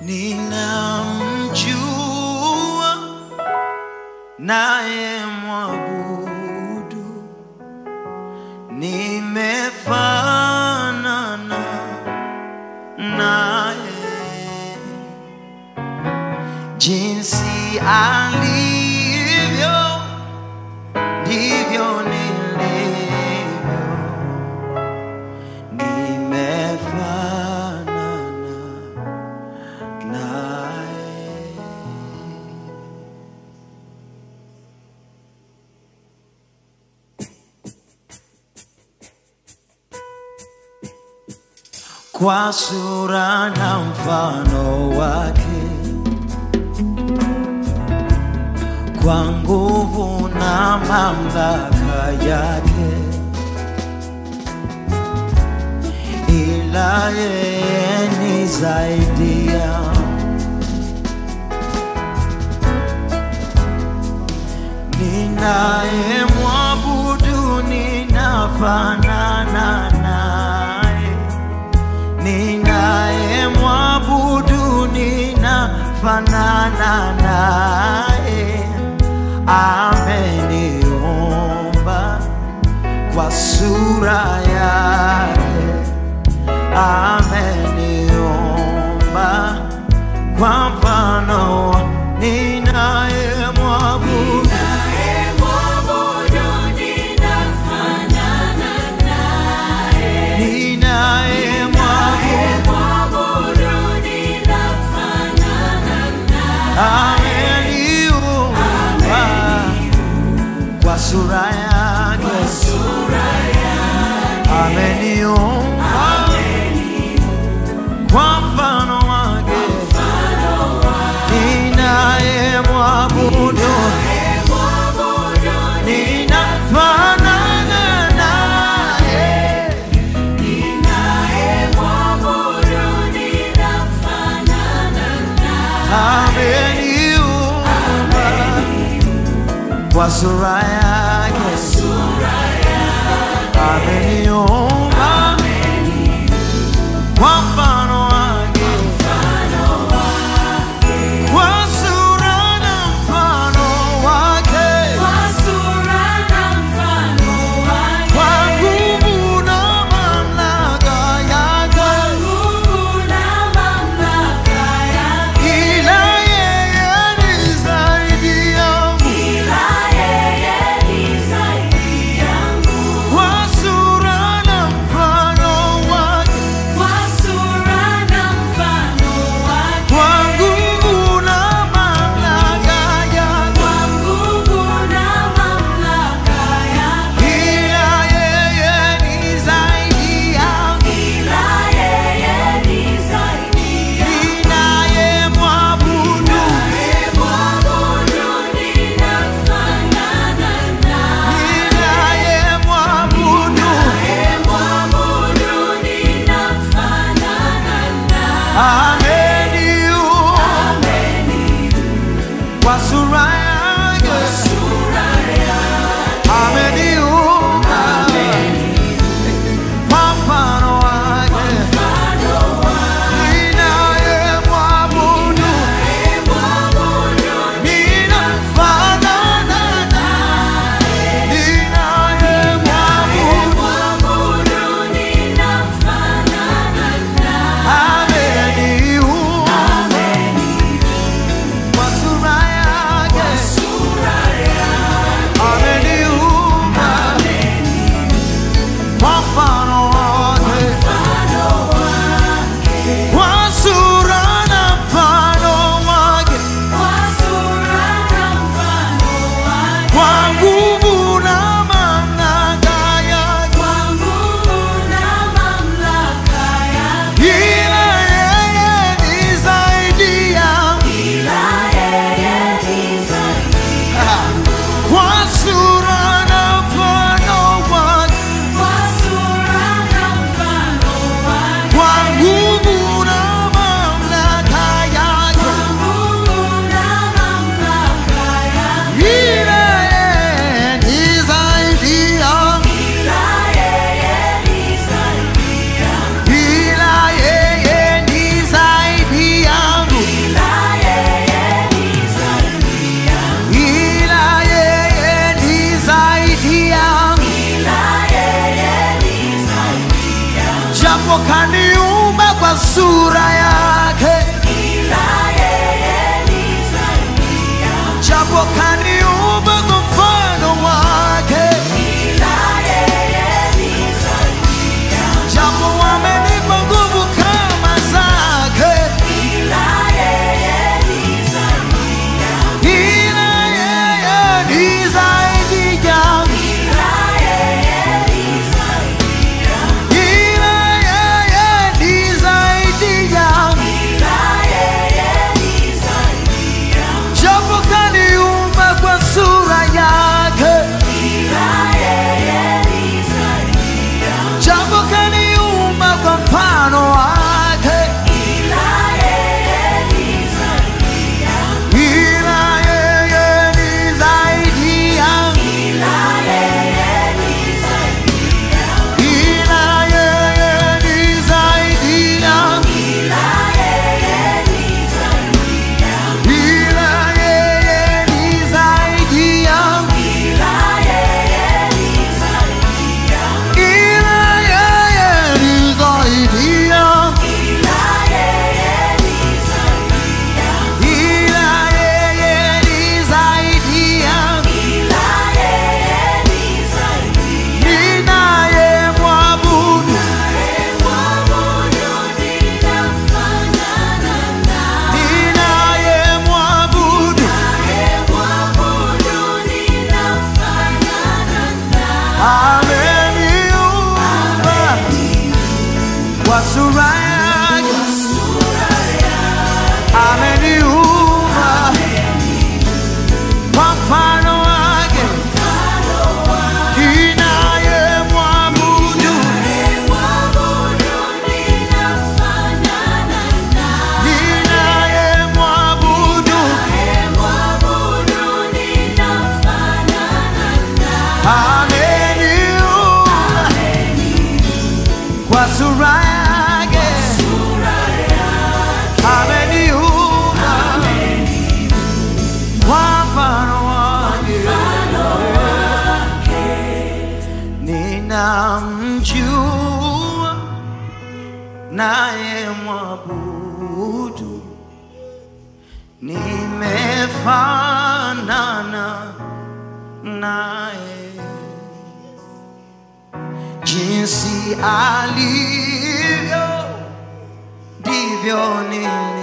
ninamjua naye mwabudu, nimefanana naye jinsi alivyo ndivyo nilivyo, nimefanana naye. Kwa sura na mfano wake, kwa nguvu na mamlaka yake, ila yeye ni zaidi ya ninaye mwabudu, ninafanana naye, ninaye mwabudu, ninafanana naye, ameniumba kwa sura yake, ameniumba kwa mfano wa- ninaye mwabudu ninaye mwabudu ameniumba kwa sura yake ameniumba kwa mfano wake ninaye mwabudu ninafanana naye ameniumba kwa sura yake ameniumba kwa mfano wake kwa sura na mfano wake kwa nguvu na mamlaka yake ila yeye ni zaidi yangu kwa sura na naye mwabudu, nimefanana naye jinsi alivyo ndivyo nilivyo.